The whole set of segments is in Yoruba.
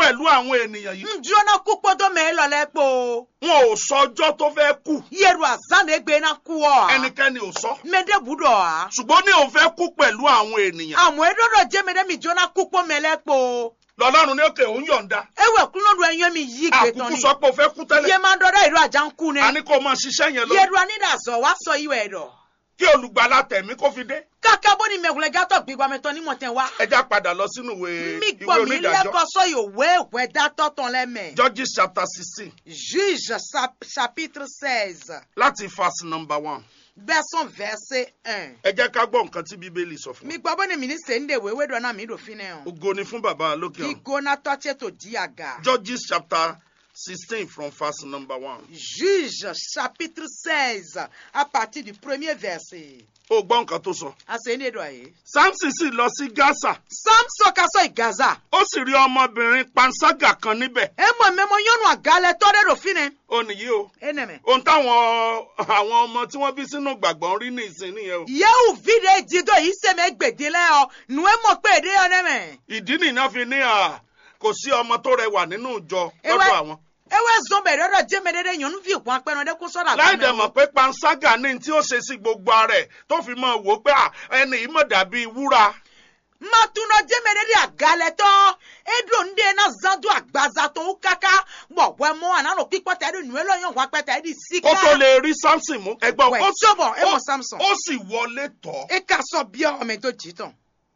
pẹ̀lú àwọn ènìyàn yìí ŋdúró náà kú kpọ́dọ̀ mẹ́ lọ lẹ́ kpó wọn ò sọ ọjọ́ tó fẹ́ kú yẹ̀rù àzánà egbe náà kú ọ́ ẹnikẹ́ni ò sọ mẹ́dẹ́ budọ̀ á ṣùgbọ́n ní òun fẹ́ kú pẹ̀lú àwọn ènìyàn àmọ́ eɖɔɖɔ jẹ́mẹ́dẹ́ mi jóná kú kpọ́ mẹ́lẹ́ kpó lọ́lọ́run ní òkè òun yọ̀ǹda ewé kúlódù ẹ̀yọ́ mi yí gbẹ̀tọ́ àkùkù ni sọ pé o fẹ́ kú tẹ́lẹ̀ yẹ máa dọ́dọ̀ ìlú àjà ń kú ni a ní kó o máa ṣiṣẹ́ yẹn lọ yẹ̀rù anídàzọ̀ wá sọ ìwẹ̀ ẹ̀dọ̀ kí olùgbàlà tẹ̀mí kó fi dé kàkà bó ni mẹ̀gùlẹ̀ gátọ̀ gbígbà mẹ́tọ́ ní mọ̀tẹ́ wá ẹ já padà lọ sínú ìwé mi ìwé gbọ́ mi onídàájọ́ lẹ́kọ̀ọ́ sọ ìwé ìwé dátọ́ tán lẹ́mẹ̀ Judges chapter sixteen juge sap- chapitre seize láti verse number one version verset un ẹ jẹ́ ká gbọ́ nǹkan tí bíbélì sọ fún mi wa gbọ́ bó ni mi ní sèǹdè wéwé dọ̀ náà mi dò fi náà ògo ni fún bàbá lókè ọ̀run gígóná tọ́tí tó di àga. Judges chapter sixteen from verse number one Juge chapitre 16 à partir du premier verset. ó gbọ́ nǹkan tó sọ Asẹ́ni ẹ̀dọ̀ ayé. Samson sì lọ sí Gaza Samson kasọ ìgaza. ó sì rí ọmọbìnrin panṣágà kan níbẹ̀ Ẹ mọ̀ mẹ́mọ́ yọ́nù àgálẹ̀ tọ́lẹ̀ rò fi ni. ó nìyí o Ẹ nẹ̀mẹ̀. ohun táwọn àwọn ọmọ tí wọ́n bí sínú gbàgbọ́ ń rí ní ìsìn nìyẹn o Yẹ́wù fìdí ìdídọ̀ yìí sẹ́mi gbèdé lẹ́ ọ. Nù ẹ mọ̀ pé èdè ọ nẹ́mẹ̀. ìdí nìyẹn fi ní à kò sí ọmọ tó rẹwà nínú ìjọ Ewé- lọ́dọ̀ àwọn Ewé zọmbẹ̀ rẹ̀ jẹ́mi dédé yọ̀nù fi ìkún apẹ́nu ọdẹ kó sọ́dà láì dẹ̀ mọ̀ pé panṣágà ní tí ó ṣe sí gbogbo ara ẹ̀ tó fi mọ̀ wò ó pé à, ẹni yìí mọ̀ dàbí wúrà Màtúnà jẹ́mi dédé àgálẹ̀ tọ́. Edo ndé náà zandu àgbàza tó ń káká. Bọ̀ wẹ́ mọ́ ànánà pípọ́ tẹ́ ẹ̀dùn nù ẹ lọ́yàn wá pẹ́ tẹ́ ẹ̀dì síkà. kó tó lè rí Samson mú ẹgbọ́n Wẹ̀ ó sì- sọ́bọ̀ ẹ mọ̀ ó- Samson. ó sì wọlé tọ̀ e ka sọ bí ọmọ tó jí tán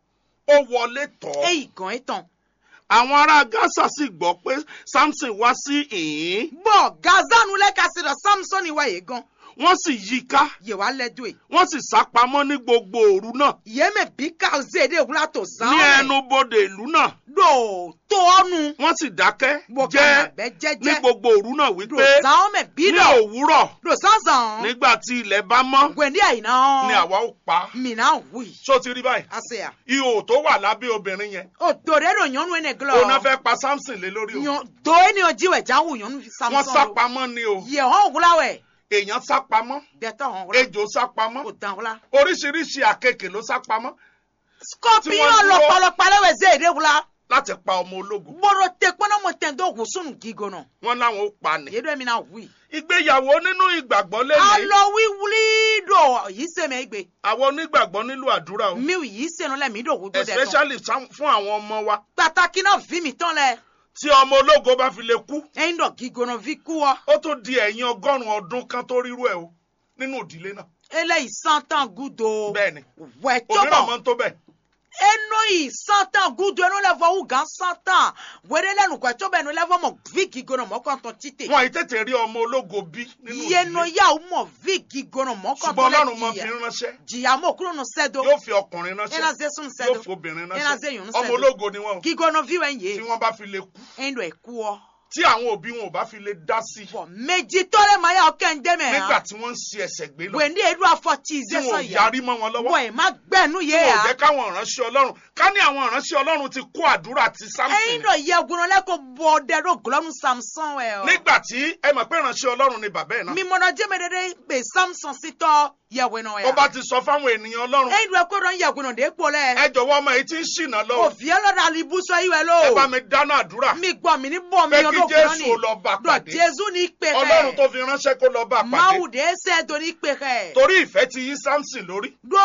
ó wọlé tọ̀ èyí gan ẹ tán. àwọn ará Gaza sì gbọ́ pé Samson wá sí ìhín bọ́ gazanu lẹ́ka sí lọ samson ìwà yìí gan wọ́n sì yí i ká yìí wá lẹ́dọ̀ ẹ̀. wọ́n sì sá pamọ́ ní gbogbo òru náà yémè bí ká zéde wúlá tó zan ní ọ̀rẹ́. ẹnu bodè ìlú náà do tó ọnu. wọ́n sì dákẹ́ bọ́ jẹ́ kànáàbẹ́ ní jẹ́jẹ́. gbogbo òru náà do wípé zan ọmọ bí ní dọ̀. òwúrọ̀ do zanzan. nígbà tí ilẹ̀ bá mọ́ gwẹ̀ndí àyìnà. ni àwa ó pa á. mìíràn wì. ṣó ti rí báyìí àṣeyà. ihò tó wà lábẹ́ obìnrin yẹn o dòde do yọnu ẹnẹ gilọ. òun náà fẹ́ pa Samson lé lórí o Yàn- do ẹni ojíwẹ̀ jáwù yọnu samson. wọ́n sá pamọ́ ni o yẹ hàn wúláwẹ̀. èèyàn sá pamọ́ dẹ̀tọ̀ hàn wúlá. ejò sá pamọ́ o dàn wúlá. oríṣiríṣi àkekè ló sá pamọ́ Tí scorpion wọ́n dúró- lọpọlọpọ alẹwẹ zéde wúlá. láti pa ọmọ ológun gbọdọ tẹ kpọnà mọ tẹ ndó wùsùn gígo nọ. wọ́n láwọn ó pa ni. yéé mi náà wí. ìgbéyàwó nínú ìgbàgbọ́ lẹ́yìn alọ wíwúlí dò yìí sèmi gbé. àwọn onígbàgbọ́ nílò àdúrà o mi yìí sẹnu lẹ mi dò wúdò dẹ tán. especially sam- fún àwọn ọmọ wa pàtàkì náà fi mi tán lẹ. tí ọmọ ológo bá fi lè kú ẹyin dọ gígo nọ fi kú ọ. ó tó di ẹ̀yìn ọgọ́rùn-ún ọdún kan tó rírú ẹ̀ o nínú ìdílé náà eléyìí santan gudo. bẹ́ẹ̀ ni wẹ̀ òmíràn tóbọ̀. máa ń tó bẹ́ẹ̀ eno yìí santan gudo ẹnu lẹfọ wùgán santan. wẹ́rẹ́ lẹ́nu kọ́ tóbọ̀ ẹnu lẹ́fọ̀ mọ̀ vi gígo nọ mọ́kàntàn títè. wọn àyè tètè rí ọmọ ológo bí nínú yẹnu ìdílé yà ó mọ̀ vi gígo nọ ṣùgbọ́n mọ́kàntàn ọlọ́run máa fi lẹ́tìyà. ránṣẹ́ jìyà mọ̀ kúrò nù sẹ́dọ̀. yóò fi ọkùnrin ena ránṣẹ́ ze sun yóò sẹ́dọ̀. fi obìnrin ena ze ránṣẹ́ yun ọmọ sẹ́dọ̀. ológo ni wọn o gígo nọ vi wẹ̀ tí yé. wọ́n bá fi lè kú ẹyin dọ ẹ̀kú ọ. tí àwọn òbí wọn ò bá fi lè dá sí i bọ̀ méjì tọ́lẹ̀ máa yà ọ́ kẹ́hìndé mẹ́ nígbà hàn. tí wọ́n ń ṣe ẹsẹ̀ gbé lọ wẹ̀ndí edu afọ tí tí ìzẹ́ wọn sọ ò yà. yarí mọ́ wọn lọ́wọ́ bọ̀ ẹ̀ má gbẹ̀nu yé wọn ò ya. jẹ́ káwọn ìránṣẹ́ ọlọ́run ká ní àwọn ìránṣẹ́ ọlọ́run ti kó àdúrà ti Samson ẹyin dọ yẹ gbọ́nà lẹ́kọ̀ọ́ bọ̀ ọ̀dẹ́rọ̀ gọlọ́nu samson ẹ̀ ọ́. nígbà tí ẹ mọ̀ pé ìránṣẹ́ ọlọ́run ni bàbá ẹ̀ náà mímọ́nà jẹ́mẹ̀dẹ́dẹ́ bẹ̀ samson sí tọ́ yẹ̀wẹ̀ náà ó yà. bá ti sọ fáwọn ènìyàn ọlọ́run ẹyin dọ ẹkọ́ dọ̀ yẹ̀wẹ̀ náà dé kpọ̀ lẹ̀. ẹ jọ̀wọ́ ọmọ yìí ti ń ṣìnà lọ òfìẹ́ lọ́dà alibusọ yìí wẹ̀ lọ. ẹ bá mi dáná àdúrà mi gbọ́ mi ní bọ̀ mi pé kí ọdún kúrọ́ ni. Jésù lọ bá dọ̀ pàdé jésù ní pè ọlọ́run tó fi ránṣẹ́ kó lọ bá pàdé máwù dé sẹ́ẹ̀dọ̀ ní pè kẹ́. torí ìfẹ́ ti yí Samson lórí do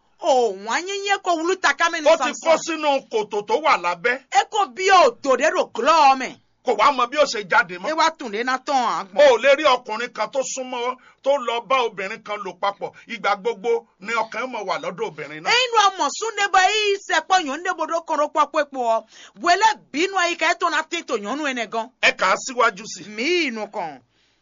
òun anyinye ko wulu takame ni ó ti kó samson sínú kòtò tó wà lábẹ́ e ko bi o to de ro glo me kò wá mọ bí ó ṣe jáde e mọ́ wa tun de na ton o agbon ò lè rí ọkùnrin kan tó súnmọ́ tó lọ bá obìnrin kan lò papọ̀ ìgbà gbogbo ni ọkàn mọ̀ wà lọ́dọ̀ obìnrin náà eyin amo sunde ba yi se po yon de bodo kon ro papo epo wele binu ayi ka e to na tin to yon nu ene gan ẹ kà á síwájú sí i mi inu kan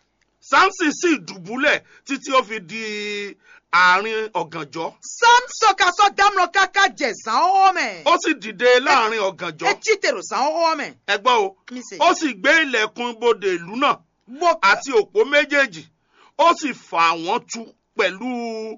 Samson sì dùbúlẹ̀ títí ó fi di àárín ọ̀gànjọ́ samson ka so damlo kaka je san o me ó sì dìde láàrin ọ̀gànjọ́ e chitero san o me ẹ gbọ́ o mi se ó sì gbé ilẹ̀kùn ibodè ìlú náà bo àti òpó méjèèjì ó sì fà wọ́n tu pẹ̀lú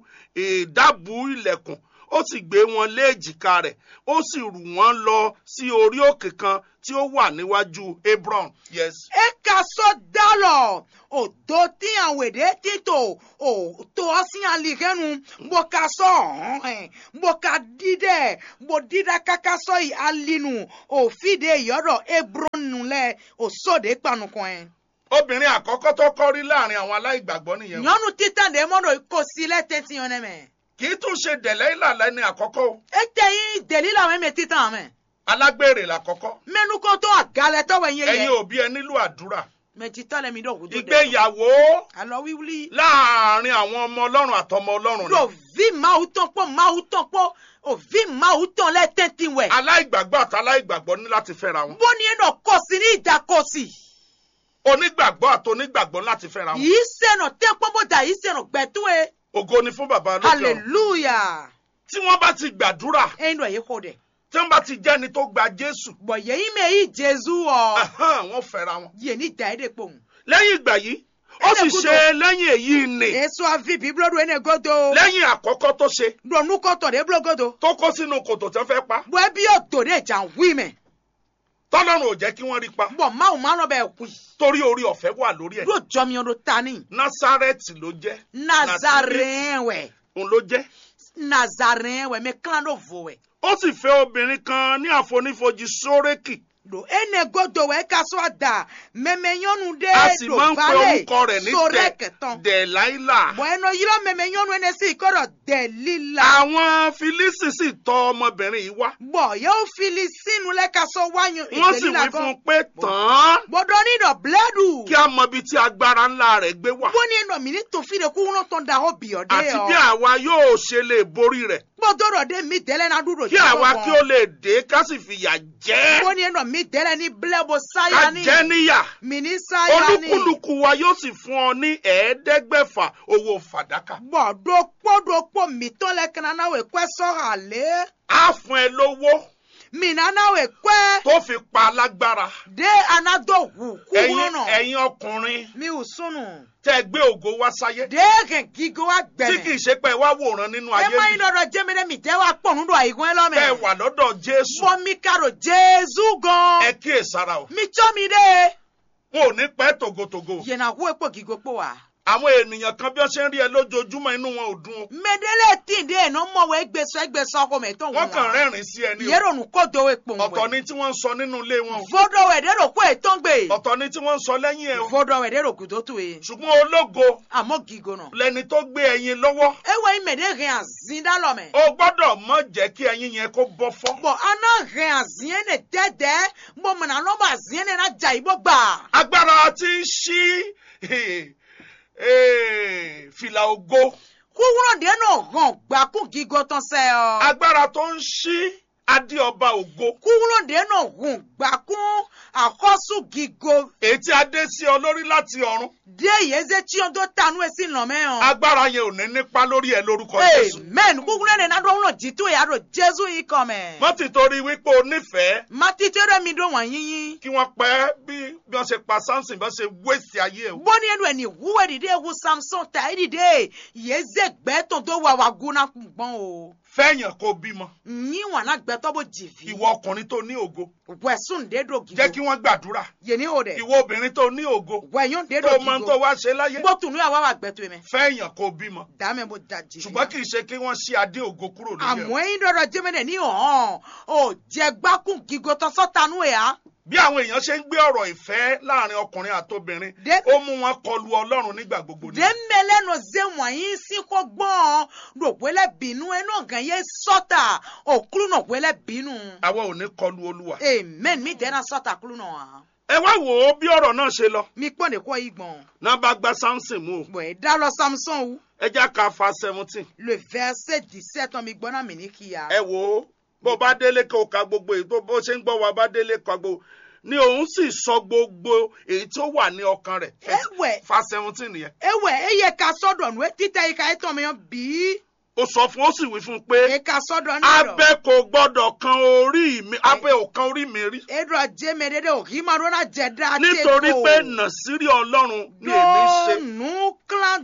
ìdábù ilẹ̀kùn ó sì gbé wọn lé èjìká rẹ̀ ó sì rù wọ́n lọ sí orí òkè kan tí ó wà níwájú Hebron yes e ka so dalo o do ti àwọn èdè títò o tó ọ sí àlìkẹ́nu mo ka sọ ọ̀hún ẹ̀ mo ka dídẹ̀ mo dídá kaka sọ yìí alinu òfìdè ìyọ́dọ̀ ebronu lẹ òsòdè panukọ ẹ. obìnrin àkọ́kọ́ tó kọ́ rí láàrin àwọn aláìgbàgbọ́ nìyẹn o. nyɔnu titan de mɔdɔ ko si lɛ tɛti yɔn nɛmɛ. kì í tún ṣe dẹ̀lẹ́ ìlàlẹ́ ní àkọ́kọ́ o. ete yi deli la wɛn mɛ titan mɛ. alágbèrè làkọ́kọ́. mɛnukɔtɔ agalɛtɔ wɛ nye ẹ̀yin yɛ. òbí ẹ nílò àdúrà. mɛ titan lɛ mi dɔ kudo dɛ. ìgbéyàwó alɔ wiwuli. láàrin àwọn ọmọ ọlọ́run àtọmọ ọlọ́run do ni. vi mawu tɔn kpɔ mawu tɔn kpɔ o vi mawu tɔn lɛ tɛti wɛ. aláìgbàgbọ́ àti aláìgbàgbọ́ ní láti fẹ́ra wọn. bóni yɛ dɔ kɔsi ní ìjà kɔsi. onígbàgbọ́ àti onígbàgbọ́ láti fẹ́ra wọn. yìí sẹ́nà tẹ́ pọ́nbọ́dà yìí sẹ́nà gbẹ̀túwe. ògo ni fún bàbá lókè ọ̀run. hallelujah. tí wọ́n bá ti gbàdúrà ẹyin dọ̀ yìí kò dẹ̀. tí wọ́n bá ti jẹ́ni tó gba jésù bọ̀ yẹ́yìn mẹ́ yìí jésù ọ̀. ẹ̀hán, wọ́n fẹ́ra wọn. yé ní ìdá ẹ̀dẹ̀ pòun. lẹ́yìn ìgbà yìí ó sì Ẹlẹ́gùdù. ṣe lẹ́yìn èyí ni èso àfi bíbélì ẹni godo. lẹ́yìn àkọ́kọ́ tó ṣe dọ̀nù kọ́tọ̀ dé bílọ̀ godo. tó kó sínú kòtò tí wọ́n fẹ́ pa bọ̀ ẹbí yóò tò dé jà ń wí mẹ́. tọ́lọ́run ò jẹ́ kí wọ́n rí pa bọ̀ máwùn máa lọ bẹ̀ kú. torí orí ọ̀fẹ́ wà lórí ẹ̀ ló jọmi ọdún tani. násárẹ́tì ló jẹ́ nazarene wẹ̀. òun ló jẹ́ nazarene wẹ̀ mẹ́ kílán ló fò wẹ̀. ó sì fẹ́ obìnrin kan ní àfonífojì sórékì do ene godo wẹ̀ ká sọ àdá mẹ́mẹ́ yọnu dé a sì do máa ń pe balẹ̀ orúkọ rẹ̀ ní sórẹ́ Dẹ̀- kẹtàn. dẹ̀láílà bọ̀ ẹnu yìí lọ mẹ́mẹ́ yọnu ẹni sí ìkọ́rọ̀ dẹ̀lílà. àwọn filisi sì tọ ọmọbìnrin yìí wá bọ̀ yóò fili sínú lẹ́ka sọ wáyún wọ́n sì wí fún un pé tàn án gbọ́dọ̀ nídọ̀ bílẹ́dù. kí a mọ ibi tí agbára ńlá rẹ̀ gbé wà bó ní ẹnu mi ní tòfin de kó wọn tán da ọ bì ọ dé àti ọ. bí àwa yóò ṣe lè borí rẹ̀ gbọ́dọ̀ rọ̀ dé mi dẹ́lẹ́ náà dúró kí àwa kí ó lè dé ká sì fìyà jẹ bó ní ẹnu mi dẹ́lẹ́ ní bílẹ́bù ká sáyà ní. jẹ níyà mi ní sáyà ní. olúkúlùkù wa yóò sì fún ọ ní ẹ̀ẹ́dẹ́gbẹ̀fà owó fàdákà bọ̀ dókpó dókpó mi tán lẹ́kàn náà náà wẹ̀ kọ́ sọ́ra lé. á fún ẹ lówó mi náà náà wẹ̀ kọ́ tó fi pa lágbára dé anadó wù kúrú ẹ̀yin náà. ẹ̀yin ọkùnrin mi ò sunu. tẹ́ gbé ògo wá sáyé dé kẹ̀ gígó wa tí kì gbẹ̀mẹ̀. í ṣe pé ẹ wá wòran nínú ẹ ayé má mi yín lọ́dọ̀ jẹ́mẹ́lẹ́ mi jẹ́ wa pọ̀ nínú àìgún ẹ lọ́mẹ̀. tẹ́ wà lọ́dọ̀ jésù bọ́mi karo jésù gan. ẹ kíyèsára o mi tsọ́ mi dé. wọn ò ní pẹ́ tògótògó yẹna wo epo gigo po wa. àwọn ènìyàn kan bí wọ́n ṣe ń rí ẹ lójoojúmọ́ inú wọn ò dùn o mẹdẹlẹ tí ń dé ẹnu mọwé ẹgbẹsọ ẹgbẹsọ ọkọ mẹtọ wọ́n kàn rẹ́rìn sí ẹni o yẹrọ nù kó do epo ń ọ̀tọ̀ ni tí wọ́n ń sọ nínú ilé wọn o fọdọ wẹdẹ rò kó ètò ń gbé ọ̀tọ̀ ni tí wọ́n ń sọ lẹ́yìn ẹ o fọdọ wẹdẹ rò kùtò tó e ṣùgbọ́n ológo àmọ gigo nà. lẹni tó gbé ẹyin lọ́wọ́ ewé mẹdẹ hẹn àzín dálọ mẹ. o gbọ́dọ̀ mọ̀ jẹ́ kí ẹyin yẹn kó bọ́ fọ́ bọ aná hẹn àzín ẹnẹ dẹdẹ bọ mọnà lọbọ àzín ẹnẹ náà jà ìbọ gbà. agbára tí ń ṣí eh, fìlà ògo kúwúrọ̀ dé náà hàn gbàkún gigo tán sẹ́ ọ. agbára tó ń ṣí adé ọba ògo kúwúrọ̀ dé náà hàn gbàkún àkọ́sù gigo èyí tí a dé sí ọ lórí láti ọ̀run dé yéze tí o tó tanú ẹ sí nà mẹ́hàn. agbára yẹn ò ní nípa lórí ẹ lórúkọ jésù amen kúkúrú ẹni náà dọ́wọ́n jìtú ìyá rò jésù yìí kọ́ mẹ́. wọ́n ti torí wípé o nífẹ̀ẹ́ má títí rẹ̀ mi dùn wọ́n yíyín. kí wọ́n pẹ́ bí bí wọ́n ṣe pa samson bí wọ́n ṣe wéṣì ayé ẹ̀ bọ́ni ẹnu ẹni wúwẹ́ dìde ewu samson ta ẹ́ dìde yéze gbẹ́tọ̀ tó wà wà gúnná gbọ́n o. fẹ́yàn kó bímọ yín wà náà gbẹ́tọ̀ bó jìfì. ìwọ ọkùnrin tó ní ògo wẹ̀sùn dédò gígó. jẹ́ kí wọ́n gbàdúrà yé ní o dẹ̀. ìwọ obìnrin tó ní ògo wẹ̀yún dédò tó mọ tó gígó. wá ṣe láyé gbọ́tùnú yà wá wà gbẹ́tọ̀ mẹ́. fẹ́yàn kó bímọ dàmẹ́ bó da jì. ṣùgbọ́n kì í ṣe kí wọ́n ṣí adé ògo kúrò lórí ẹ̀ àmọ́ ẹ̀yin dọ̀dọ̀ jẹ́mẹ́lẹ̀ ní ọ̀hán ò jẹ́ gbákùn gígó tán sọ́tanú ẹ̀ á. bí àwọn èèyàn ṣe ń gbé ọ̀rọ̀ ìfẹ́ láàrin ọkùnrin àtobìnrin Dé- ó mú wọn kọlu ọlọ́run nígbà gbogbo ni dèmẹlẹ nọ zẹ wọnyi sí kó gbọ́n rògbélé bínú ẹnu ọ̀gàn yẹ sọ́tà òkúlù nọ gbélé bínú. àwa ò ní kọlu olúwa amen mi dẹ́nà sọ́tà kúlù nọ wa. ẹ wá wò ó bí ọ̀rọ̀ náà ṣe lọ mi pọ́n de kọ́ yìí gbọ̀n. náà bá gba samson mú o bọ̀ ẹ̀ dá lọ samson wu. ẹ já ka fa seventeen le verset dix-sept mi gbọ́n náà mi ní kíya. ẹ wò ó bó bá délé kó o ka gbogbo èyí tó bó ṣe ń gbọ́ wa bá délé ka gbogbo ni òun sì sọ gbogbo èyí tó wà ní ọkàn rẹ̀ ewẹ fa seventeen yẹn ewẹ eye ka sọ́dọ̀ nu etita yi ka etɔ mi yàn bí. ó sọ fún ó sì wí fún un pé e ka sọ́dọ̀ náà lọ. abẹ kò gbọ́dọ̀ kan orí mi abẹ ò kan orí mi rí edo jẹmẹ dédé o kì í máa dọ́nà jẹ dá tẹ nítorí pé nàṣírí ọlọ́run ni èmi ṣe donu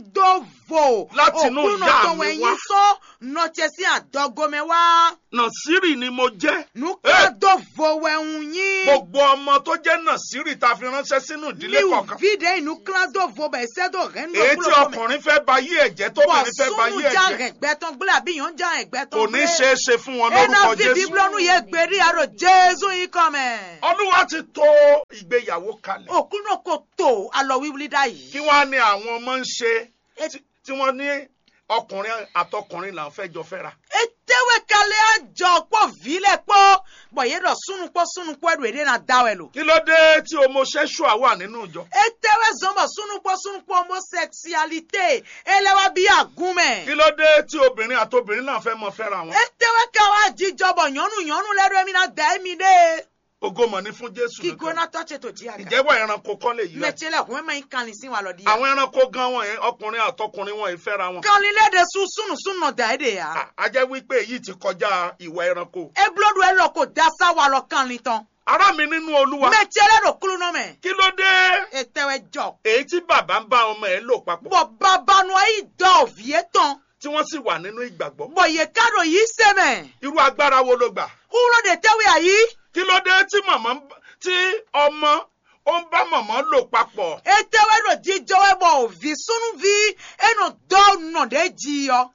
kladovo Láti inú òkúrú ìyá náà tó mi wẹ̀yìn wá. sọ nọ̀tsẹ̀ sí àdọ́gọmẹ wá nàṣírí ni mo jẹ́ nu kladovo wẹ̀hún yín gbogbo ọmọ tó jẹ́ nàṣírí ta fi ránṣẹ́ sínú ìdílé ní kọ̀ọ̀kan vide inú kladovo bẹ̀ sẹ́dọ̀ rẹ̀ ń èyí tí ọkùnrin fẹ́ ba yí ẹ̀jẹ̀ tóbìnrin fẹ́ ba yí sunu já ẹ̀jẹ̀ rẹ̀ gbẹ́tọ̀ tán gbélé àbí yàn já ẹgbẹ́ tán kò ní ṣeé ṣe fún wọn ena lórúkọ fi jésù biblonu ye gberi aro jésù yìí kọ́ mẹ́. olúwa ti tó ìgbéyàwó kalẹ̀ òkú náà kò tó alọ wíwúlí dá kí yìí. wọ́n á ní àwọn ọmọ ń ṣe E- tí- tí wọ́n ní ọkùnrin àtọkùnrin là ń fẹ́ jọ fẹ́ra etewe kalẹ̀ àjọ pọ̀ vílẹ̀ pọ̀ bọ̀ yé dọ̀ sunukpọ̀ sunukpọ̀ ẹ̀rù èdè náà dáwẹ̀ lò. kí ló dé tí homosexual wà nínú ìjọ etewe zọmọ sunukpọ̀ sunukpọ̀ homosexualité ẹlẹ́wà bí àgúnmẹ̀. kí ló dé tí obìnrin àtobìnrin náà fẹ́ mọ fẹ́ra wọn etewe káwa jíjọbọ̀ yànnú yànnú lẹ́rú ẹ̀mí náà dá ẹ̀mí dé. ògo mọ̀ ní fún jésù kí nìkan gbóná tọ́tẹ̀ tó jí àgà. ìjẹ́wọ́ ẹranko kọ́ lè yí wa mẹ̀tílẹ̀ kún ẹ̀mọ́ yín kan ní sí wa lọ di. àwọn ẹranko gan wọn yẹn ọkùnrin àtọkùnrin wọn yìí fẹ́ra wọn kan ní léde sun sunu sunu dá ẹ̀ dè yá. À- a jẹ́ wípé èyí ti kọjá ìwà ẹranko eblodo ẹ lọ kò da sáwa lọ kan ní tán. ará mi nínú olúwa mẹ̀tílẹ̀ ló kúlú náà mẹ́. kí ló dé etewe jọ. èyí tí bàbá ń bá ọmọ ẹ̀ lò papọ̀ bọ̀ babanu ayi dọ̀ òfìyé tán. tí wọ́n sì wà nínú ìgbàgbọ́ bọ̀ yẹ kárò yìí sẹ́mẹ̀. irú agbára wo ló gbà kúrò de tẹ́wé àyí. kí ló dé tí màmá ń bá- tí ọmọ ó ń bá màmá lò papọ̀ etewe ló jíjọ ẹ bọ̀ òvi sunu vi ẹnu dọ́ nà dé jí yọ.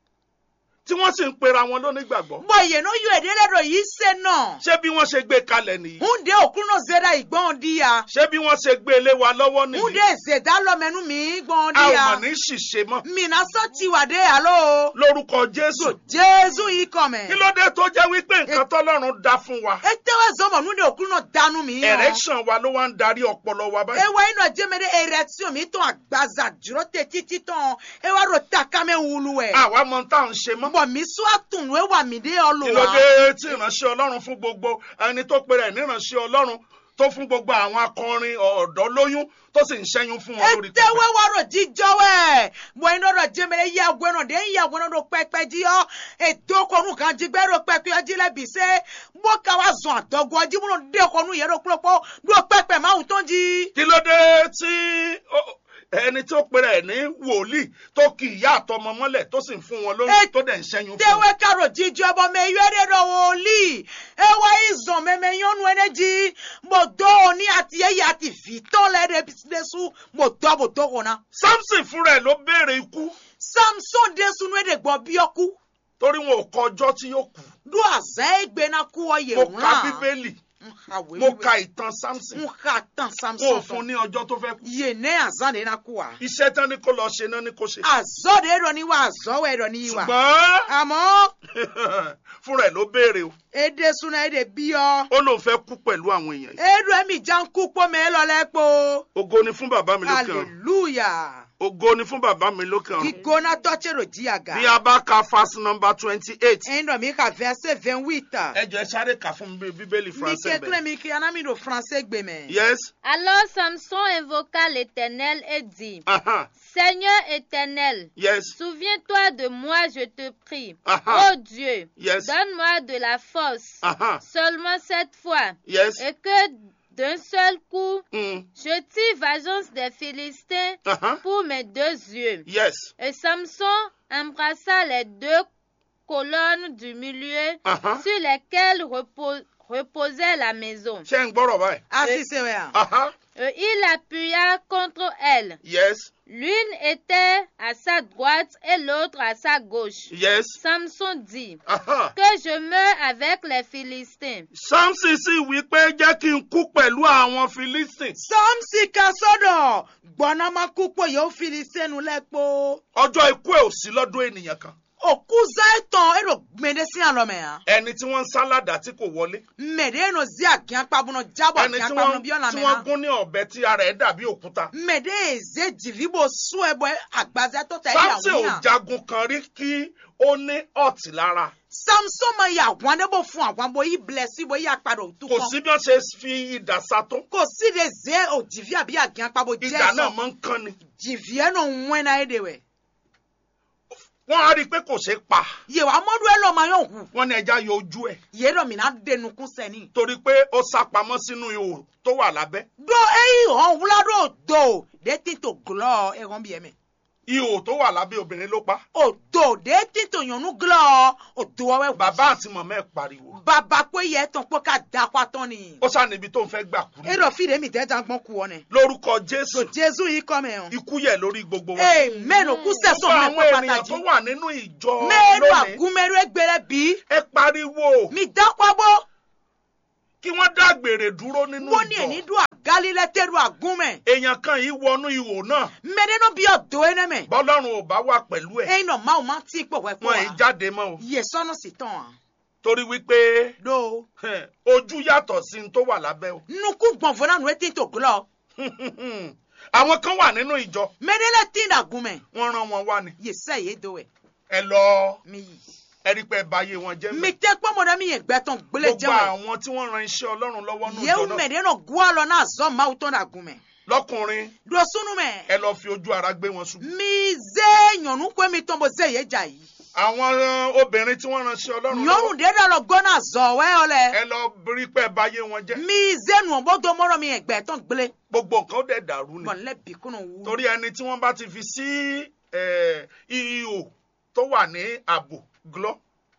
tí wọ́n sì ń pera wọn lónígbàgbọ́ bọ̀ yẹ no yọ èdè lẹ́dọ̀ yìí sẹ́ náà. ṣé bí wọ́n ṣe gbé kalẹ̀ nìyí hunde òkú náà zẹ́dá ìgbọ́n di ya. ṣé bí wọ́n ṣe gbé lé wa lọ́wọ́ hunde nìyí zẹ́dá lọ́mẹ́nu mi gbọ́n a di ò ya. mọ̀ ní ṣìṣe mọ́ mina sọ ti wà dé àlọ́. lórúkọ jésù jésù yìí kọ̀ mẹ́. kí ló dé tó jẹ́ wípé nǹkan tọ́lọ́run dá fún wa etewe zọmọ hunde òkú náà dánú mi yàn. erection wa ló wá ń darí ọpọlọ wa báyìí ewa inu ajemede erection mi tán agbaza dúró tẹ títí tán ewa ro takame wulu ẹ. àwa mọ tá à ń ṣe mọ́ bọ̀ mi sún àtùnú ewa mi dé kí ló ọlùwà. dé tí ìránṣẹ́ ọlọ́run fún gbogbo ẹni tó pèrè ẹ̀ níránṣẹ́ ọlọ́run tó fún gbogbo àwọn akọrin ọ̀dọ́ lóyún tó sì ń ṣẹ́yún fún wọn lórí etewe wa ro jíjọ wẹ bọ̀ inu ro ajemede yẹ agbẹ́nà dé yẹ agbẹ́nà ro pẹpẹ jí ọ èdókònù kan jígbẹ́ ro pẹpẹ ọjí lẹ́bi sẹ́ bó ká wa zọ̀n àdọ́gọ́ ọjí múnà dékònù yẹ ro pọ́pọ́ ro pẹpẹ máa tán jí. kí ló dé tí ó- ẹni tó pèrè ẹ̀ ní wòlíì tó kì í yá àtọmọ mọ́lẹ̀ tó sì ń fún wọn lóyún Ẹ- tó dẹ̀ ń ṣẹ́yún fún wọn. tewe karo jíjọ ẹbọ mẹyọ ẹdẹ dọ wòlíì ewa izọn mẹmẹ yọnu ẹnẹjì mo dọ òní àti ẹyẹ àti fìtọ́ lẹ́dẹ̀ bísíǹdẹ́sù mo dọ́ mo dọ́ kọ́nà. samson fúnra ẹ̀ ló béèrè ikú samson dẹ́sùn ẹ̀dẹ̀ gbọ́ bí ọkú torí wọn ò kọ ọjọ́ tí yóò kú do àzẹ́ ẹgbẹ́na kú ọyẹ mo wọn. ka bíbélì mo ka ìtàn samson n ka tán wọn ò samson fún tán ní ọjọ́ tó fẹ́ kú yé ní àzán de na kú wa. iṣẹ́ tán ní kó lọ ṣe náà ní kó ṣe àzọ́ de ẹ̀rọ ni wa àzọ́ wẹ̀ ẹ̀rọ ni wa. ṣùgbọ́n àmọ́ fúnra ẹ̀ ló béèrè o ẹ̀dẹ́sùn ẹ̀dẹ̀ bí ọ. ó lóun fẹ́ kú pẹ̀lú àwọn èèyàn yìí ẹ̀rọ ẹ̀mí já ń kú pọ́ mẹ́lọ́lẹ́pọ̀. ògo ni fún bàbá mi lókè ọ̀run hallelujah ògo ni fún bàbá mi lókè ọ̀run gígbóná tọ́chẹ̀rò jíàgà bí a bá ka fast number twenty eight ẹ̀ńdọ̀ mi ka verset vingt huit ẹ jọ ẹ sáré kà fún mi bíbélì mi français kékeré bẹ́ẹ̀ mi kí anamídò français gbèmẹ̀. yes Alors Samson invoqua l'Éternel et dit, aha Seigneur éternel, yes souviens-toi de moi, je te prie. Aha. Oh Dieu, Yes. donne-moi de la force, aha seulement cette fois, yes et que d'un seul coup, mm. je tire vengeance des Philistins aha pour mes deux yeux. yes Et Samson embrassa les deux colonnes du milieu aha sur lesquelles repo- reposait la maison. ṣé ń gbọ́rọ̀ báyìí asise wẹ̀ à. aha Et il appuya contre elles. yes L'une était à sa droite et l'autre à sa gauche. yes Samson dit aha que je meurs avec les Philistins. samson sì wí pé jẹ́ kí n kú pẹ̀lú àwọn philistines samsi ka sọ́dọ̀ gbọ́nà máa kú pé yóò fili sẹ́nu lẹ́pọ̀. ọjọ́ ikú ẹ̀ ò sí lọ́dún ènìyàn kan òkú záìtàn èrò gbèdé sí àlọ́mẹ̀ à. ẹni tí wọ́n ń sálàdà tí kò wọlé mẹ̀dẹ́ ẹnu zí àgíyàn pabùnà jábọ̀ ẹni àgíyàn tí pabùnà wọ́n bí ọ̀nà tí mẹ́ta. wọ́n gún ní ọ̀bẹ tí ara ẹ̀ dàbí òkúta mẹ̀dẹ́ èzé jìlíbò sún ẹbọ àgbàzẹ́ tó tẹ̀ ẹ́ samson ò yàwó yàn. jagun kan rí kí ó ní ọ̀tí lára samson máa yà àwọn adébò fún àwọn abo yìí bilẹ̀ sí ibo yìí àpàdé òtún kò kan. sí bí wọ́n ṣe fi idà sa tó kò sí de zé òjìví àbí àgíyàn pabò jẹ́ idà náà sọ. máa ń kán ni jìví ẹnu wẹ́n náà èdè wẹ̀. wọ́n á rí i pé kò ṣeé pa yèwà mọ́dú ẹ lọ́ọ́ máa yàn hù. wọ́n ní ẹja yọ ojú ẹ̀ yéèrò mi náà dẹnu kún sẹ́ni. torí pé ó sá pamọ́ sínú ihò tó wà lábẹ́ do eyi hàn wúlọ́dọ̀ do de ti to glọ ẹ̀hán bí ẹ̀mẹ̀. ihò tó wà lábẹ́ obìnrin ló pa odo de tito nyɔnu glɔ odo wɔwɛ bàbá àti mọ̀mọ́ ẹ̀ pariwo baba ko yɛ tɔn kpɔ ka da kɔ atɔ ni ó sá níbi tó ń fẹ́ gbà kú ni eɖɔ fi de mi tɛ dan gbɔn kuwɔ nɛ lórúkọ jésù jesu yi kɔmɛ o ikú yẹ lórí gbogbo wọn amen o kú sɛsɔn gbogbo mɛ àwọn kɔ ènìyàn tó pàtàkì wà nínú ìjọ mɛnu lónìí agunmɛnu egbere bi ẹ pariwo mi da kɔ bɔ kí wọ́n dágbére dúró nínú wo ni eni ìjọ do agali lɛ te do agunmɛ èèyàn kan yìí wọnú ihò náà mɛdeno bi ɔdo yɛ nɛmɛ bọ́lọ́run ò bá wà pẹ̀lú ẹ̀ eyin nɔ maaw ma ti kpɔ wɛ kpɔ wọn ì wa jáde mọ́ o yɛ sɔnu si tɔn wa torí wípé do hẹ̀, ojú yàtọ̀ sí ní tó wà lábẹ́ o nuku gbɔnfɔ na nu eti to glɔ àwọn kan wà nínú ìjọ mɛdele ti da agunmɛ wọ́n rán wọn wá ni yɛ sɛ ye do wɛ ẹ lọ mi yi. ẹ rí pé ẹ bá yé wọn jẹ́ mi mẹ́ tẹ kpɔmɔ ɖe mi yɛ gbɛtɔn gblẽ gbogbo jɛwɛ àwọn tí wọ́n ran iṣẹ́ ọlọ́run lọ́wọ́ nínú ìjọ yewu náà mɛ ɖe nɔ goa lɔ na zɔ mawu tɔn ɖe agume lọ́kùnrin ɖo sunu mɛ ẹ lọ fi ojú ara gbé wọn ṣubú mi ze nyɔnu koe mi tɔn bo ze ye dza yi àwọn eh, obìnrin tí wọ́n ran iṣẹ́ ọlọ́run nyɔnu lọ́wọ́ ɖe ɖe lɔ gbɔ na zɔ wɛ yɔ lɛ ẹ lọ rí pé ẹ bá yé wọn jẹ́ mi ze nuɔ bɔ do mɔrɔ mi yɛ gbɛtɔn gblẽ gbogbo nǹkan ó dẹ̀ dàrú ni bɔn lɛ bi kunu wu torí ẹni tí wọ́n bá ti fi sí eh, ihò tó wà ní ààbò glọ́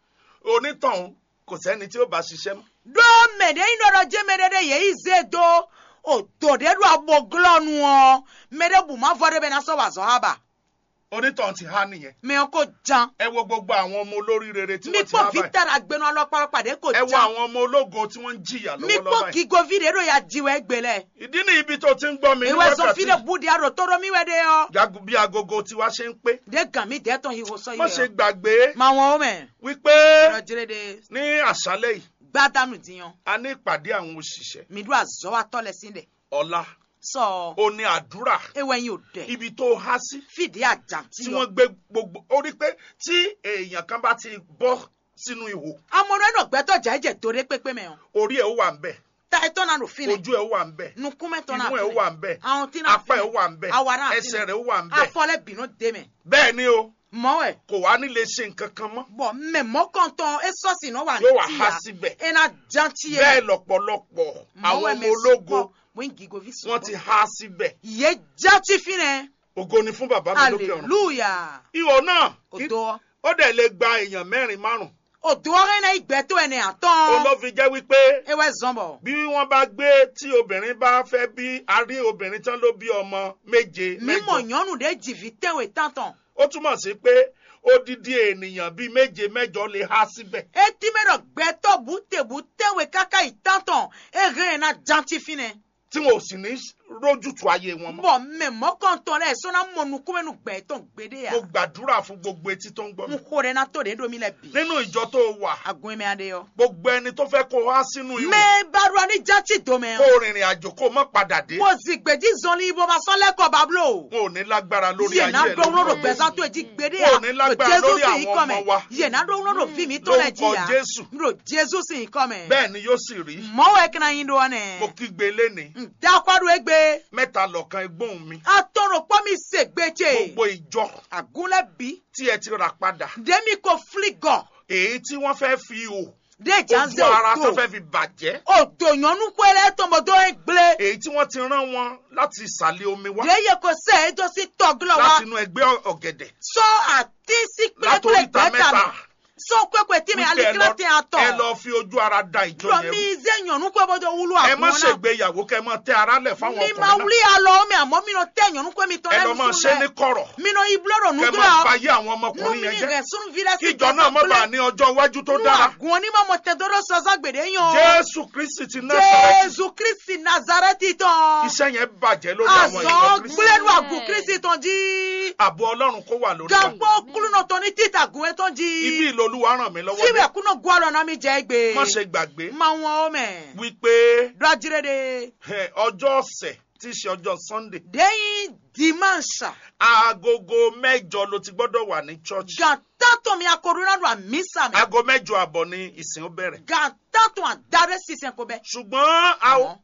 onítọ̀hún kò sẹ́ni tí ó bá ṣiṣẹ́ mọ́ ɖo mɛ ɖe yi nɔ ɖɔ dze mɛ ɖe ɖe yɛ yi ze do o do ɖe ɖo abo glɔ nuɔ mɛ ɖe bu ma vɔ ɖe bɛ na sɔ wa zɔ haba onítọ̀hún ti há nìyẹn mɛ ko jan ẹ wo gbogbo àwọn ọmọ olórí rere tí mi wọ́n ti há kpɔ báyìí vita agbenu alɔ kpakpa ɖe ko ẹ wo jan. àwọn ọmọ ológo tí wọ́n ń jìyà mi lọ́wọ́lọ́wọ́ kpɔ báyìí gigovi ɖe ɖo ya diwɔ egbe lɛ ìdí ni ibi tó ti ń gbọ́ mi ní ewɛ zɔn fi wákàtí ɖe bu di aɖo tɔ ɖo mi wɛ ɖe yɔ jagun bí agogo tiwa ṣe ń pé ɖe gan mi ɖe tɔn hiwo sɔ yi má ṣe yɔ gbàgbé ma wɔn wo mɛ wípé lɔdzire ɖe ní àṣálẹ́ yìí gbadanu diyan a ní ìpàdé àwọn òṣìṣẹ́ mi do azɔ wa tɔ lɛ si ɖe ọ̀la sɔ ó ní àdúrà ewɛ yi o dɛ ibi tó há sí fìdí àjàntí tí yɔ wọ́n gbé gbogbo ó rí pé tí èèyàn kan bá ti bọ́ sínú ihò amɔdɔ yɛ nɔ gbɛtɔ dza ɛdze do ɖe kpekpe mɛ o orí ẹ̀ ó wà ń bẹ̀ ta etɔ na do fi nɛ ojú ẹ̀ ó wà ń bẹ̀ nukumɛ tɔ na imú ẹ̀ ó fi wà nɛ ń bẹ̀ ahɔn ti na apá fi ẹ̀ ó wà ń bẹ̀ nɛ awa na fi ẹsẹ̀ nɛ rẹ̀ ó wà ń bẹ̀ afɔ lɛ binu de mɛ bẹ́ẹ̀ ni o mɔwɛ kò wá ní lè ṣe nǹkan kan mọ́ bɔn mɛ mɔkɔntɔn esɔsi nɔ wa yóò wá ti há ya síbẹ̀ ena janti yɛ bẹ́ẹ̀ lọ́pọ̀lọpọ̀ àwọn ọmọ ológo wọ́n ti há síbẹ̀ ye jati finɛ ògo ni fún bàbá mi lókè ọ̀run hallelujah ihò náà o dɔ ó dẹ̀ lè gba èèyàn mẹ́rin márùn o dɔgɔ ne igbɛto ɛnɛ ó atɔn ló fi jẹ́ wípé ewɛ zɔnbɔ bí wọ́n bá gbé tí obìnrin bá fẹ́ bí a rí obìnrin tán ló bí ọmọ méje mímɔ mẹ́jọ nyɔnu de dzivi tɛwɛ tantɔn ó túmọ̀ sí pé odidi ènìyàn bíi méje mẹ́jọ lè há síbẹ̀ eti mɛ dɔ gbɛtɔ butebu tɛwɛ kaka yi tantɔn ehe na janti finɛ tí wọn ò sì ní rójútu ayé wọn mọ́ bɔn mɛ mɔkɔntɔn lɛ sɔnna mɔnukumɛnu gbɛtɔn gbede ya mo gbàdúrà fún gbogbo etí tó ń gbọ́ mi n ko de na to de do mi lɛ bi nínú ìjọ tó wà agun mi ade yɔ gbogbo ẹni tó fẹ́ kó há sínú ìwé mɛ barua ni janti do kó mɛ rìnrìn àjò kó má padà dé mo zigbeji zɔnli ibo ma sɔn lɛkɔ bablo. wọn ò ní lágbára lórí yé ayé na ẹ dɔn wolo lórí do gbɛzan to edi gbede Wọn ya ò ní lágbára lórí sì àwọn ọmọ wa. yé na dɔn wolo do fi mi tó lɛ Lórúkọ ji ya Jésù. ro jésù sì kɔ mɛ bẹ́ẹ̀ ni yóò sì rí mɔwɔ ekina yin do mo wɔnɛ kígbe léni ndakwado egbe mẹ́ta lọ́kan egbóhùn mi atɔrɔ kpɔmi segbetse gbogbo ìjọ agunlɛ bi tí ẹ ti rà padà demi ko fligɔ èyí tí wọ́n fẹ́ fi hò de ojú janze ara tó o fẹ́ to fi bàjẹ́ o do nyɔnu kɔlɛ tɔmɔdɔ egble èyí tí wọ́n ti rán wọn láti ìsàlẹ̀ omi wá de ye ko se edo si tɔgulɔ wa láti inú ẹgbẹ́ ọ̀gẹ̀dẹ̀ sɔ ati si kplekple látòríta gbɛta mẹ́ta mi sɔ kpekpe ti mi wípé ẹ alikira lọ- ti atɔ. ẹ lọ fi ojú ara da ìjọ Lọ yẹn mi rú. ze nyɔnu kɔ bɔdɔ wulu ẹ má àgbọn náà. ṣègbéyàwó kẹ mọ tẹ ara lẹ̀ fáwọn Mi ma ọkùnrin náà wuli alɔ mi àmọ́ mi nọ tẹ nyɔnu kɔ mi tɔ ẹ lɛ lọ máa sunu ṣe ní dɛ. kọ̀rọ̀ Mi nọ ibulɔ dɔ kẹ nugu máa la. fàyè àwọn Nu ọmọkùnrin mi yẹn ni jẹ́ rɛ sunu vi lɛ kí ìjọ náà má bàa ní ọjọ́ iwájú tó Nu dára àgùn ni ma mɔ tɛ dɔdɔ sɔsɔ gbèdé yan. jésù kristi ti násàrẹ́tì Jésù Kristi Nazareti tán. iṣẹ́ yẹn bàjẹ́ lórí àwọn ìjọ Azɔ kristi gblenu àgùn Kristi tán jí. ààbò ọlọ́run kó wà lórí wa Gàgbọ́ kulunɔ tán ní títà gùn ẹ̀ tán ibi jí. ìlòlúwa ràn mí lọ́wọ́ Síbẹ̀ dé kúnà gun àlọ́ náà mi jẹ́ gbé. má ṣe gbàgbé Ma wọn o mẹ́. wípé Dọ́jírẹ́ de. ẹ, ọjọ́ ọ̀sẹ̀ tí í ṣe ọjọ́ sunday Dẹ́yìn dimanche. aagogo mẹ́jọ ló ti gbọ́dọ̀ wà ní church Gàtàtọ̀ mi akọ̀rọ̀nà lọ àmísà mi. aago mẹ́jọ àbọ̀ ni ìsìn ó bẹ̀rẹ̀ Gàtàtọ̀ àdáre sísẹ̀ kò bẹ́. ṣùgbọ́n a ó-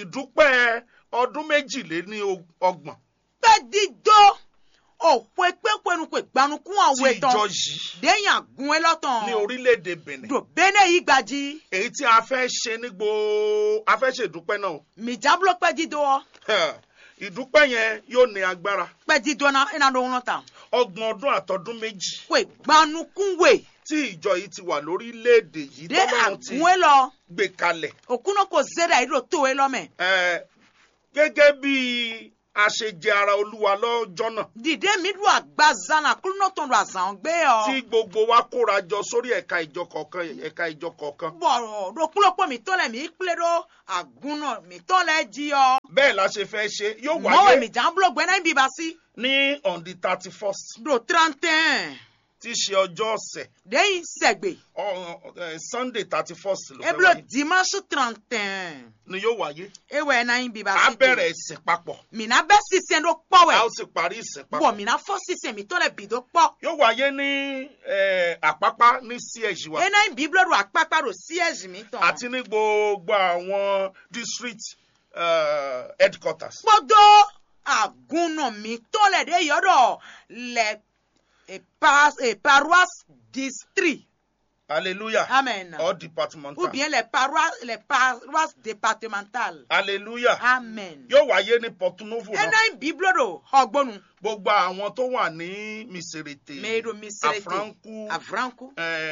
ìdúpẹ́ ọdún méjìléní ọgbọ̀n Pẹ́ dídó. Òpó pépénu pé gbanukún tí àwọn ìjọ ìtàn. yìí Dẹ́yìn àgún ẹ lọ́tàn. ní orílẹ̀-èdè benin Dò bẹ́nẹ̀ yìí gbají. èyí tí a fẹ́ ṣe ní gbòó a fẹ́ ṣe ìdúpẹ́ náà o. Mìjábúlọ́ pẹ́ dídó ọ. ìdúpẹ́ yẹn yóò ní agbára pɛdi dɔna ena ɖo ŋlɔ ta ọgbọ̀n ọdún àtọdún méjì koe gbanukunwe tí ìjọ yìí ti wà lórílẹ̀‐èdè yìí ɖe tọ́lọ́run ti agunwe lɔ gbé kalẹ̀ okuno ko ze ɖe ayi ɖo towe lɔ mɛ Eh, gẹ́gẹ́ bí a ṣe jẹ ara olúwa lọ́jọ́ náà dìde mi ɖo agbazana kulunɔtɔn ɖo azãwo gbé tí yɔ gbogbo wa kóra jọ sórí ẹ̀ka ìjọ kọ̀ọ̀kan ẹ̀ka ìjọ kọ̀ọ̀kan bɔrɔ ɖo kulokpɔ mi tɔ le mi kple ɖo agunɔ mi tɔ le dzi yɔ bẹ́ẹ̀ la ṣe fẹ́ ṣe yóò mɔwe wáyé mi dza blo gbɛ na bi ba si ní on the thirty first ɖo trantɛn tí í ṣe ọjọ́ ọ̀sẹ̀ ɖe yi sɛgbe ọ- eh, sunday thirty first ló fẹ́ eblo wáyé dimanche trantɛn ni yóò wáyé ewɛ na yi bi ba a si bẹ̀rẹ̀ ìsìn papọ̀ mina bɛ sisɛn ɖo a kpɔwɛ ó sì parí ìsìn bɔn papọ̀ mina fɔ sisɛn mi tɔ le bi do kpɔ yóò wáyé ní eh, àpápá ní CH wa ena yi biblo ɖo akpakpa ɖo siège mi tɔ àti ní gbogbo àwọn district eh, headquarters kpɔdo agunɔ mi tɔ le ɖe yɔ ɖɔ le epa paroisse district hallelujah amen or departmental ou bien les paroisses les paroisses départementales hallelujah amen yóò wáyé ní Porto Novo náà ena yi biblo ɖo xɔgbɔnu gbogbo àwọn tó wà ní Miserete me ɖo misirete Afranku avranku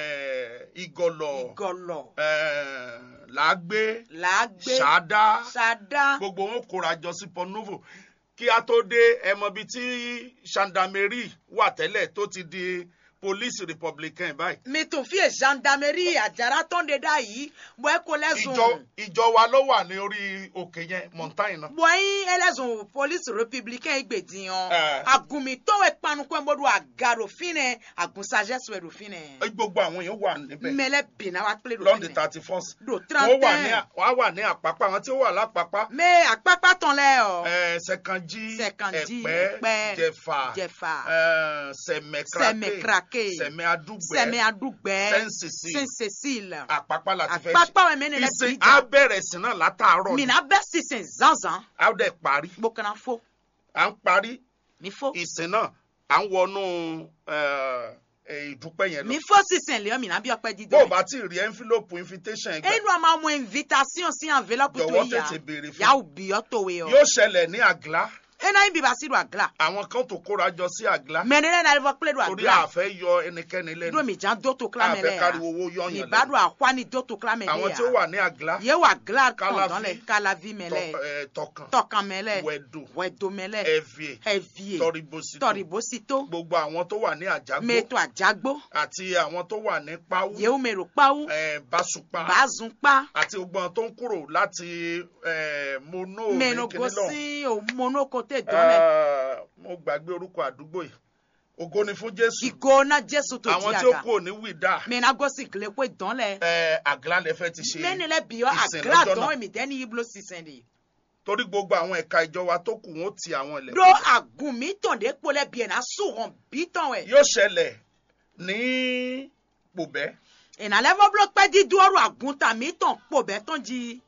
eh, Igọlọ igɔlɔ eh, Làágbé làágbé Ṣàdá sada gbogbo wọn kóra jọ sí Porto Novo kí a tó dé ẹmọ bíi tí gendarmerie wà tẹ́lẹ̀ tó ti di police republican báyìí mi tún fi gendarmerie àjàrà tán de dá yìí bọ́ ẹ kó ìjọ lẹ́sùn ìjọ wa ló wà ní orí òkè yẹn mountain náà bọ́ yín ẹlẹ́sùn police républicain gbèdìyàn Eh. agunmitọ́wé panukọ́ ẹ̀mọ́dún àgàrò fínẹ̀ àgùnsàjẹsùn ẹ̀rọ fínẹ̀ gbogbo àwọn èèyàn wà níbẹ̀ mẹlẹ bìnnà wa pélé lọ́ndì fínẹ̀ thirty first do wọ́n wà ní trente wọ́n wà ní àpápá àwọn tí ó wà lápápá mẹ àpápá tán lẹ ọ eh, Ṣẹ̀kànjí Ṣẹ̀kànjí, Ẹ̀pẹ́ Ẹ̀pẹ́, Jẹ̀fà Jẹ̀fà, eh, Sẹ̀mẹ̀kràkè Sẹ̀mẹ̀kràkè, Sẹ̀mẹ̀ Adúgbẹ́ sẹmẹ adúgbẹ Saint Cecile. saint cécile àpápá láti fẹ́ àpápá wẹ̀ mẹ́ni lẹ ìsìn bìjà á bẹ̀rẹ̀ sí náà látàárọ̀ ni mina bẹ́ sísìn zanzan á dẹ̀ parí gbókànnà fó à ń parí mi fó ìsìn náà à ń wọnú eh, eh, ìdúpẹ́ yẹn lọ. mi fó sísìn lẹ́yìn mina bí ọpẹ́ bó dídọ́ o bá ti rí envelope invitation ẹ gbà ẹnu àmọ́ àwọn invitation sí enveloppe tó jọ̀wọ́ yà tètè béèrè yà fún ó bí ọ tó wé ọ yóò ṣẹlẹ̀ ní àglá ẹnu ayé bíbá sí do àgla àwọn kan tó kóra jọ sí àglá mẹ́nẹ́rẹ́ náà lọ́wọ́ pélé do torí àgla àfẹ́ yọ ẹnikẹ́ni do lẹ́nu mi jà dótó kílámẹ́ àfẹ́ lẹ́ káriwo yà owó mi yọ̀yàn bá lẹ́nu do àkwá ní dótó kílámẹ́ àwọn lẹ́ tí ó yà wà ní àglá yẹ wà àgla Kalavi. kọ̀ọ̀dán lẹ̀ kalavi mẹ́lẹ̀ tọ- eh, tọkàn tọkàn mẹ́lẹ̀ wẹ̀dù wẹ̀dó mẹ́lẹ̀ ẹ̀fìẹ̀ ẹ̀víẹ̀ tọribosito tọ̀rìbósító gbogbo àwọn tó wà ní àjágbó mẹ́tò àjágbó àti àwọn tó wà ní páwú yẹ́wò mẹ́rò páwú eh, básùpá bàázùnpá àti gbogbo àwọn tó ń kúrò láti eh, mono ní kíní lọ́hùn. mẹ́nogosi òmónókòtè dọ́lẹ̀ mo gbàgbé orúkọ àdúgbò yìí ògo ni fún jésù ìgò náà jésù tó àwọn di tí ó àga kú òní wìdá mẹ́nagosi gilẹ̀ pé dọ́lẹ̀ ẹ àgìlá lẹ fẹ́ ti ṣe mẹ́nilẹ̀ bíọ́ ìsìn àgílà lọ́jọ́ dán náà èmi dẹ́ni iblo sísẹ̀ ni. torí gbogbo àwọn ẹ̀ka ìjọ wa tó kù wọn ó ti àwọn ilẹ̀ do àgùn mi tàn dé kpolẹ̀ bíẹ̀ náà sùnwọ̀n bí tàn wẹ̀. yóò ṣẹlẹ̀ ní pòbẹ́ ìnàlẹ́fọ́ bolo pẹ́ dídú ọ̀rọ̀ àgùn tà mí tàn kpò bẹ́ tán jí.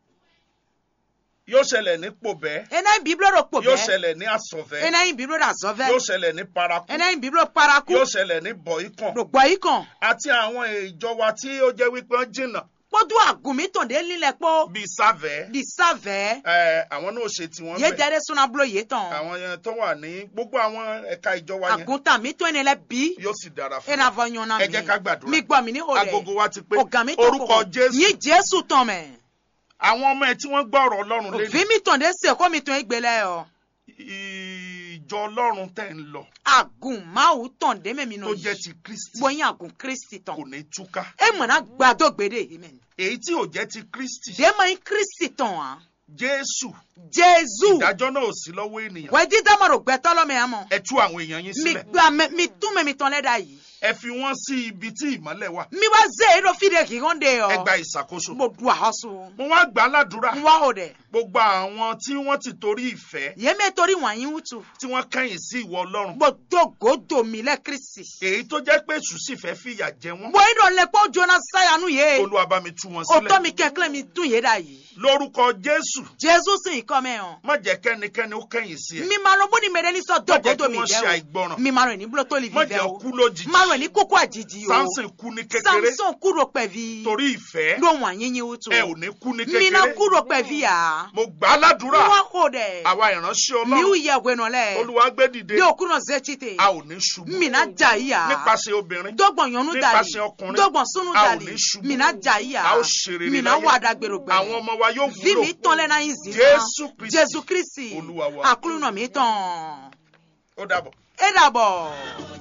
yóò ṣẹlẹ̀ ní pòbẹ́ enayin biblo ro kpò yóò bẹ́ ṣẹlẹ̀ ní àsọ̀fẹ́ enayin biblo ra zọ́fẹ́ yóò ṣẹlẹ̀ ní paraku enayin biblo paraku yóò ṣẹlẹ̀ ní bọ̀ìkàn ro gbọ́ yìí kàn. àti àwọn ìjọ wa tí ó jẹ́ wípé wọ́n jìnnà kpọ́dú àgùn mi tàn dé lílẹ̀ kpó bíi sáfẹ́ di sáfẹ́ ẹ àwọn náà ṣe tiwọn yé bẹ́ẹ̀ dẹ́rẹ́ súná bolo yé tàn. àwọn yẹn tó wà ní gbogbo àwọn ẹ̀ka ìjọ wa yẹn àgùn tà mí tó ẹni lẹ bí yóò sì dára fún ẹnà wa. fọ yan náà mi. ẹ jẹ́ ká gbàdúrà. mi gbọ́ mi ní òde. agogo wa ti pé ọ̀gá mi tó orúkọ jésù yín jésù tán mẹ́. àwọn ọmọ ẹ tí wọ́n gbọ́ ọ̀rọ̀ ọlọ́run lé òfin mi tàn dé sè kó mi tàn égbélé ọ. ìjọ ọlọ́run tẹ̀ ń lọ àgùn máwù tàn dé mẹ́mi nù tó jẹ́ ti kristi bóyin àgùn kristi tàn. kò ní túká ẹ mọ̀nà gbàdó gbèdé amen. èyí tí ò jẹ́ ti kristi dé mọ̀ yín kristi tàn wá. jésù jésù ìdájọ́ náà ò sí lọ́wọ́ ènìyàn wẹ́ẹ́ dídá mọ̀rọ̀ gbẹ́tọ́ lọ́mọ yẹn mọ̀. ẹ tú àwọn èèyàn yín mi sílẹ̀ gba mẹ mi tún mẹ́mi tán lẹ́dà yìí. ẹ fi wọ́n sí ibi tí ìmọ́lẹ̀ wà mi wá zé èrò fìdí kì í hàn dé ọ. ẹ gba ìṣàkóso mo du àhọ́sù. mo wá gbà á ládùúrà mo wá o dẹ̀. gbogbo àwọn tí wọ́n ti torí ìfẹ́ yémi torí wọ̀nyí wútu. tí wọ́n kẹ́yìn sí ìwọ ọlọ́run gbódògódò mi lẹ́ kristi. èyí tó jẹ́ pé èṣù sì fẹ́ fìyà jẹ wọ́n bóyin dọ̀ lẹ kó jona sáyanu yé. olúwa bá mi tú wọn òtọ́ sílẹ̀ mi kẹ́kẹ́ mi dùn yé dà yìí. lórúkọ jésù jésù sì ń kọ́ mẹ́ hàn. má jẹ́ kẹ́nikẹ́ni ó kẹ́yìn sí ẹ mi máa lọ bó ni mèrè ní sọ má jẹ́ dògódò kí mi wọ́n ṣe dẹ́ o. àìgbọràn mi máa rìn ní búlọ́ tó lè má fi jẹ́ bẹ́ ó o. kú lójijì máa rìn wẹ̀ ní kókó àjèjì o samson kú ní kékeré samson kúrò pẹ̀bí torí ìfẹ́ ló wọ̀n yín yín wútu ẹ ò ní kú ní mina kékeré kúrò pẹ̀bí à mo gbà á ládùúrà wọ́n kò dẹ̀ àwa ìránṣẹ́ miu ọlọ́run yẹ wẹ̀ nọ lẹ̀ olúwa gbé dìde bí òkúrò zẹ́chite a ò ní ṣubú mina jà yìí à nípasẹ̀ obìnrin dọ́gbọ̀n yọnu dàlí nípasẹ̀ ọkùnrin dọ́gbọ̀n súnú a ò dàlí ní ṣubú mina jà yìí à a ó ṣe rere mina láyé. wà dàgbèrò gbẹ àwọn ọmọ wa yóò vi wúlò mi tán lẹ́nà yín zì Jésù Kristi, jésù kristi Olúwa wa. àkúrúnà mi tán ó dàbọ̀. ẹ dàbọ̀.